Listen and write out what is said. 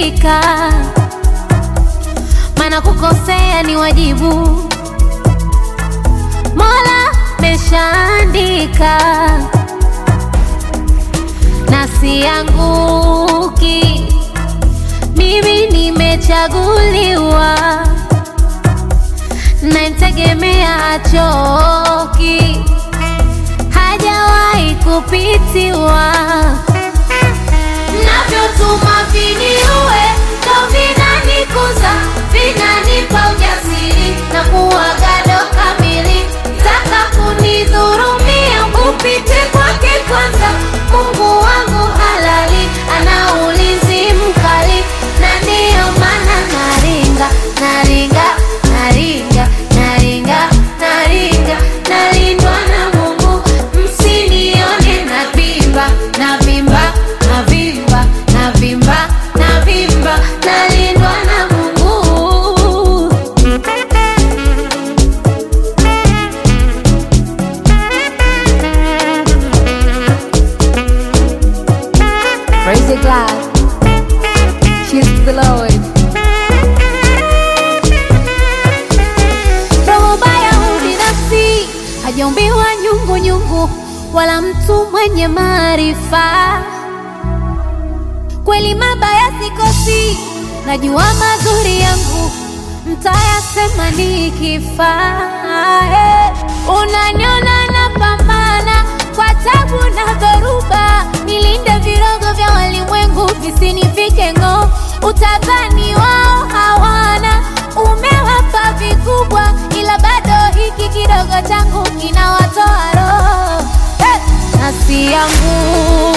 rizika, maana kukosea ni wajibu. Mola meshaandika na sianguki, mimi nimechaguliwa, namtegemea achoki, hajawahi kupitiwa. Navyotuma viniue ndo vinanikuza, vinanipa ujasiri na kuwa gado kamili. Taka kunidhurumia, upite kwake kwanza. Mungu wangu halali, ana ulinzi mkali, na ndiyo maana naringa, naringa, naringa, naringa, naringa, nalindwa na Mungu. Msinione navimba, navimba, navimba, navimba, navimba, nalindwa na Mungu. Praise the God. Cheers to the Lord. Roho baya ubinafsi hajaumbiwa nyungu nyungu, wala mtu mwenye maarifa. Kweli mabaya sikosi, najua mazuri yangu mtayasema nikifa. Eh, Unaniona napambana kwa tabu na dhoruba, nilinde virogo vya walimwengu visinifike ng'oo. Utadhani wao hawana, umewapa vikubwa, ila bado hiki kidogo changu kinawatoa roho. Eh, nasi yangu